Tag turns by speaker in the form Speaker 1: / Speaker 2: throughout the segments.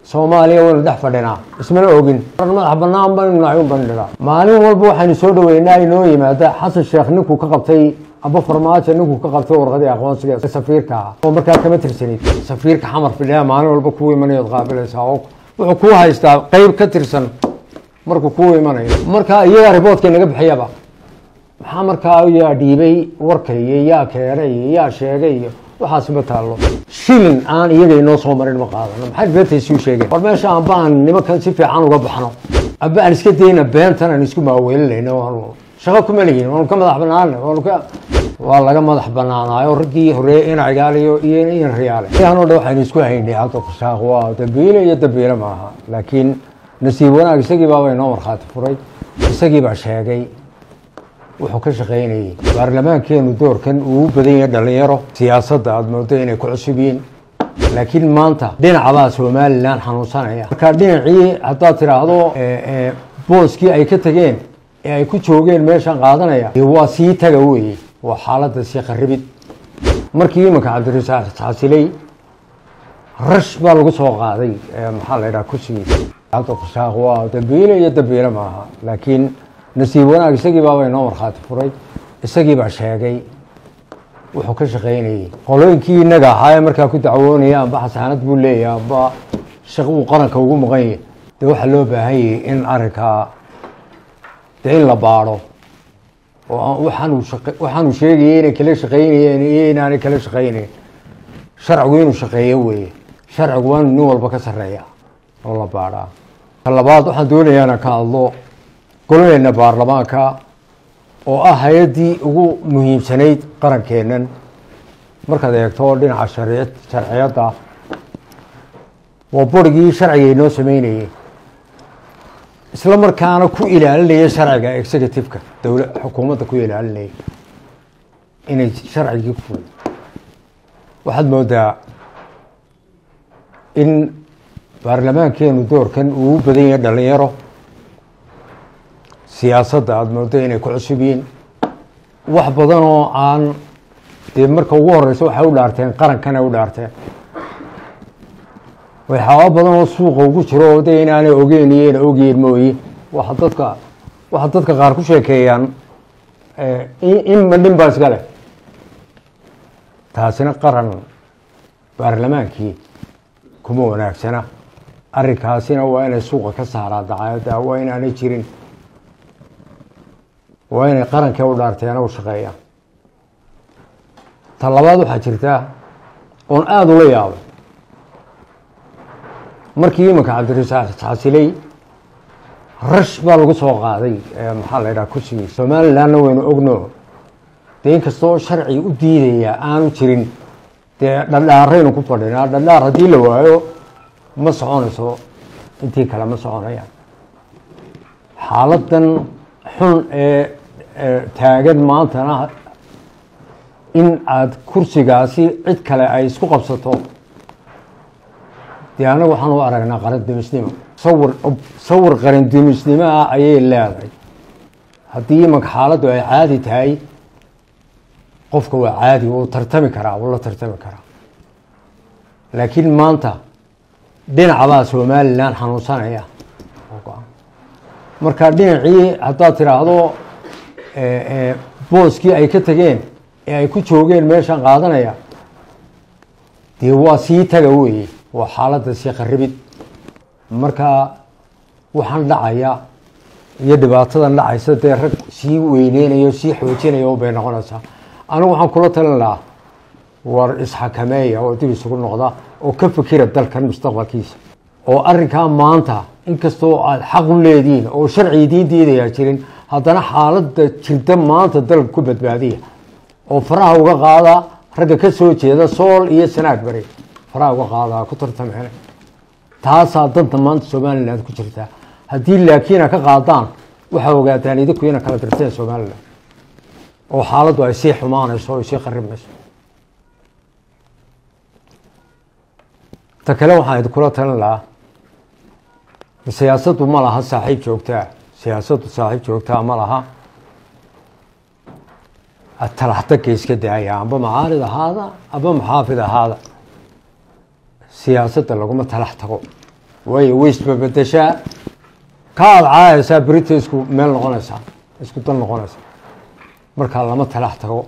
Speaker 1: soomaaliya waynu dhex fadhinaa ismana ogin madax banaan baynu nahay un bandhigaa maalin walba waxaynu soo dhaweynaa inoo yimaada xasan sheekh ninkuu ka qabtay aba farmaajo ninkuu ka qabtay warqadii aqoonsiga safiirka ah oo markaa kama tirsanid safiirka xamar fidhiya maalin walba kuu imanayood qaabilaysaa oo wuxuu kuu haystaa qeyb ka tirsan markuu kuu imanayo markaa iyagaa riboodka naga bixiyaba maxaa markaa yaa dhiibay warka iyo yaa keenay iyo yaa sheegay iyo waxaasi ma taallo shilin aan iyaga inoo soo marin ma qaadano maxay beentaysiu sheegeen war meesha amba aan nimankan si fiican uga baxno amba aan iska dayna beentan aan isku maaweelinayno waanu shaqo kuma leyihin waanu ka madax banaana waanu ka waa laga madax banaanaayo raggii horeeye ina cigaaliyo iyo in riyaale yahanoo dhan waxaynu isku haynay hadda kushaaq waa dambiile iyo dambiile maaha laakiin nasiib wanaag isagii baaba inoo markhaati furay isagii baa sheegay wuxuu ka shaqaynayey baarlamaankeenu doorkan uu u badan yahay dhalinyaro siyaasadda aada moodo inay ku cusub yihiin laakiin maanta dhinacbaa somalilan xanuunsanaya marka dhinacii haddaad tidhaahdo booskii ay ka tageen ee ay ku joogeen meeshan qaadanaya waa sii taga weeye waa xaaladda sii qaribid markii imanka cabdirasaaq xasiley rash baa lagu soo qaaday maxaa la yidhaha kursigiisa hadda kushaaq waa dambiile iyo dambiile maaha laakiin nasiib wanaag isagii baaba inoo markhaati furay isagii baa sheegay wuxuu ka shaqaynayey qolooyinkii inaga ahaa ee markaa ku dacwoonaya amba xasaanad buu leeyahay amba shaq uu qaranka ugu maqan yahy dee waxaa loo baahan yahay in arrinkaa dee in la baadho oo waxaanu waxaanu sheegayay inay kala shaqaynayeen iyo inaanay kala shaqaynayn sharcigu inuu shaqeeyo weeye sharcigu waa inu nin walba ka sarreeya oo la baadhaa ka labaad waxaan doonayaa inaan ka hadlo goladeena baarlamaanka oo ah hay-addii ugu muhiimsanayd qarankeennan markaad eegto dhinaca shari sharciyadda waa borigii sharciga inoo sameynayey isla markaana ku ilaalinaya sharciga executive-ka dowla xukuumadda ku ilaalinaya inay sharcigii ku ful waxaad moodaa in baarlamaankeenu doorkan uu u badan yahay dhalinyaro siyaasadda aada moodo inay ku cusub yihiin wax badan oo aan dee marka ugu horeyso waxay u dhaarteen qarankana u dhaarteen waxyaaba badan oo suuqa ugu jiro oo de inaanay ogeyn iyo ina ogyihin mooye waxa dadka waxa dadka qaar ku sheekeeyaan inma nin baa iska leh taasina qaran baarlamaankii kuma wanaagsana arrinkaasina waa inay suuqa ka saaraa dacaayadda waa inaanay jirin waa inay qarankee u dhaarteena u shaqeeyaan ta labaad waxaa jirtaa oon aada ula yaabay markii imanka cabdirasaaq xasiley rash baa lagu soo qaaday maxaa la yidhaha kursigii somalilandna waynu ogno dee inkastoo sharci u diidaya aanu jirin dee dhadhaaraynu ku fadhinaa dhadhaar haddii la waayo ma soconayso intii kale ma soconayaan xaaladan xun ee taagan maantana in aada kursigaasi cid kale ay isku qabsato dee annaga waxaan u aragnaa qarandimisnimo sawir sawir qarandimisnimo ah ayay leedahay haddii imanka xaaladdu ay caadi tahay qofka waa caadi wuu tartami karaa wuu la tartami karaa laakiin maanta dhinacbaa somalilan xanuunsanaya marka dhinacii haddaad tidhaahdo booskii ay ka tageen ee ay ku joogeen meeshan qaadanaya dee waa sii taga weeye waa xaaladda sii qaribid marka waxaan dhacaya iyo dhibaatadan dhacaysa dee rag sii weyneynayo sii xoojinaya bay noqonaysaa anigu waxaan kula talin lahaa war isxakameeya oo dib isugu noqda oo ka fikira dalkan mustaqbalkiisa oo arrinkaa maanta inkastoo aada xaq u leedihiin oo sharci idiin diidayaa jirin haddana xaaladda jirta maanta dalka ku badbaadiya oo faraha uga qaada ragga ka soo jeeda sool iyo sanaag bari faraha uga qaadaa ku tartameen taasaa danta maanta somaliland ku jirtaa haddii laakiina ka qaadaan waxaa ogaataan idinku ina kala dirteen somaliland oo xaaladdu ay sii xumaanayso o ay sii qaribmayso ta kale waxaan idinkula talin lahaa siyaasaddu ma laha saaxiib joogtaa siyaasaddu saaxiib joogtaa ma laha talaxdagga iska daaya amba macaarid ahaada amba maxaafid ahaada siyaasadda laguma talax tago way way isbabedeshaa ka aad caayaysaa berita isku meel noqonaysaa isku dan noqonaysa markaa lama talax tago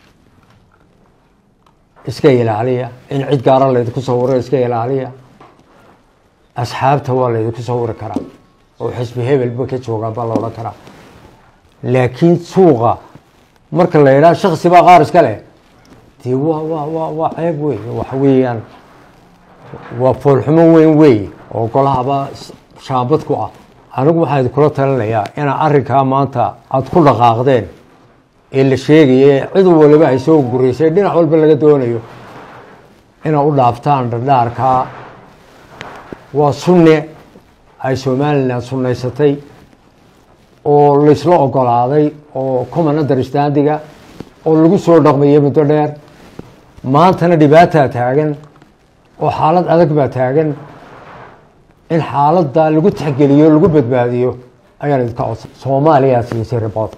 Speaker 1: iska ilaaliya in cid gaara laydinku sawiro iska ilaaliya asxaabta waa laydinku sawiri karaa oo xisbi hebelba ka joogaa baa la odhan karaa laakiin suuqa marka la yidhaha shaksi baa qaar iska leh dee waa waa waa waa ceeb wey waxa weeyaan waa foolxumo weyn wey oo golahaba shaambad ku ah anigu waxaan idinkula talinayaa inaa arrinkaa maanta aada ku dhaqaaqdeen ee la sheegaya cid waliba ay soo guraysay dhinac walba laga doonayo inaa u dhaaftaan dhardhaarkaa waa sunne ay somalilan sunnaysatay oo laysla ogolaaday oo common understandiga oo lagu soo dhaqmayay muddo dheer maantana dhibaataa taagan oo xaalad adag baa taagan in xaaladda lagu tixgeliyo lagu badbaadiyo ayaan idinka codsan soomaaliyaa siisay riboodka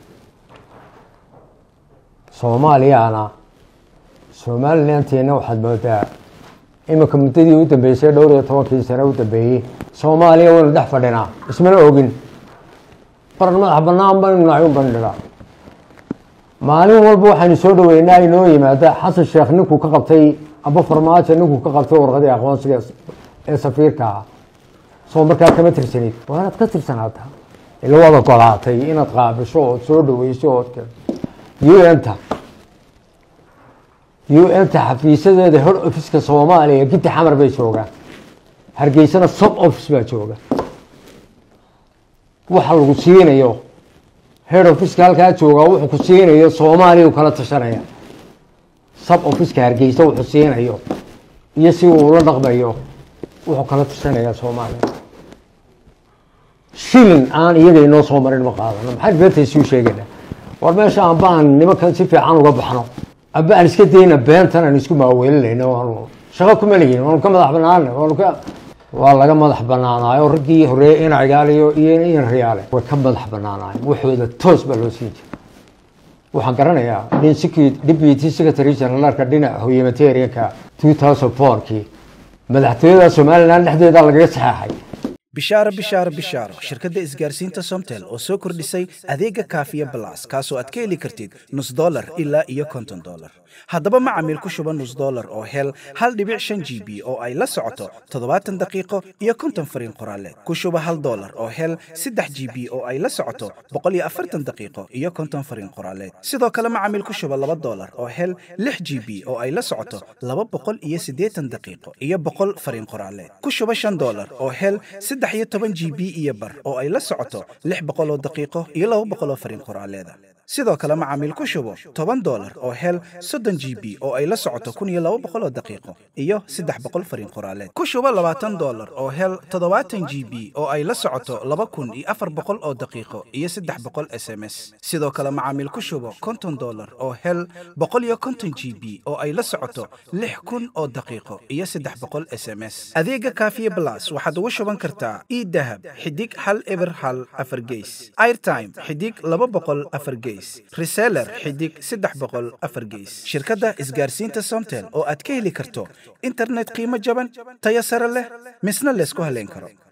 Speaker 1: soomaaliyana somalilanteena waxaad moodaa iminka muddadii u dambeysay dhowr iyo tobankii sane u dambeeyey soomaaliya waynu dhex fadhinaa ismana ogin qaran madax banaan baynu nahay un bandhigaa maalin walba waxaynu soo dhaweynaa inoo yimaada xasan sheekh ninkuu ka qabtay aba farmaajo ninkuu ka qabtay warqadii aqoonsiga ee safiirka ah soo markaa kama tirsanid waa inaad ka tirsanaata ila waad ogolaatay inaad qaabisho ood soo dhaweyso ood un-ta un-ta xafiisadeeda hor officeka soomaaliya giddi xamar bay joogaan hargeysana sub office baa jooga waxa lagu siinayo head officeka halkaa joogaa wuxuu ku siinayo soomaaliya u kala tashanaya sub officeka hargeysa wuxuu siinayo iyo si uu ula dhaqmayo wuxuu kala tashanaya soomaaliya shilin aan iyaga inoo soo marin ma qaadano maxaan beentaysuu sheegayna war meesha amba aan nimankan si fiican uga baxno aba aan iska dayna beentan aan isku maaweelinayno waanu shaqo kuma lihin waanu ka madax banaana waanu ka waa laga madax banaanaayo raggii horeeye ina cigaaliyo iyo in riyaale way ka madax banaanaayen waxooda toos baa loo siin jiray waxaan garanayaa nin siki deputy secretary generalka dhinaca humanitarianka two thousand fourkii madaxtooyada somalilan dhexdeeda lagaga saxeexay
Speaker 2: bishaaro bishaaro bishaaro shirkadda isgaarsiinta somtel oo soo kordhisay adeega kaafiya balas kaasoo aad ka heli kartid nus dolar ilaa iyo konton dolar haddaba macamiil ku shuba nus dolar oo hel hal dhibic shan g b oo ay la socoto toddobaatan daqiiqo iyo konton fariin qoraaleed ku shuba hal dolar oo hel saddex g b oo ay la socoto boqol iyo afartan daqiiqo iyo konton fariin qoraaleed sidoo kale macamiil ku shuba laba dolar oo hel lix g b oo ay la socoto laba boqol iyo siddeetan daqiiqo iyo boqol fariin qoraaleed ku shuba shan dolar oo hel saddex iyo toban g b iyo bar oo ay la socoto lix boqol oo daqiiqo iyo laba boqol oo fariin qoraaleeda sidoo kale macaamiil ku shubo toban dolar oo hel soddon g b oo ay la socoto kun iyo laba boqol oo daqiiqo iyo saddex boqol fariin qoraaleed ku shubo labaatan dolar oo hel toddobaatan g b oo ay la socoto laba kun iyo afar boqol oo daqiiqo iyo saddex boqol s m s sidoo kale macaamiil ku shubo konton dolar oo hel boqol iyo konton g b oo ay la socoto lix kun oo daqiiqo iyo saddex boqol s m s adeega kaafiye blas waxaad ugu shuban kartaa idahab xidig hal eber hal afar geys airtime xidig laba boqol afar geys reseller xidig saddex boqol afar geys shirkadda isgaarsiinta somtel oo aad ka heli karto internet qiimo jaban tayo sare leh misna laysku haleyn karo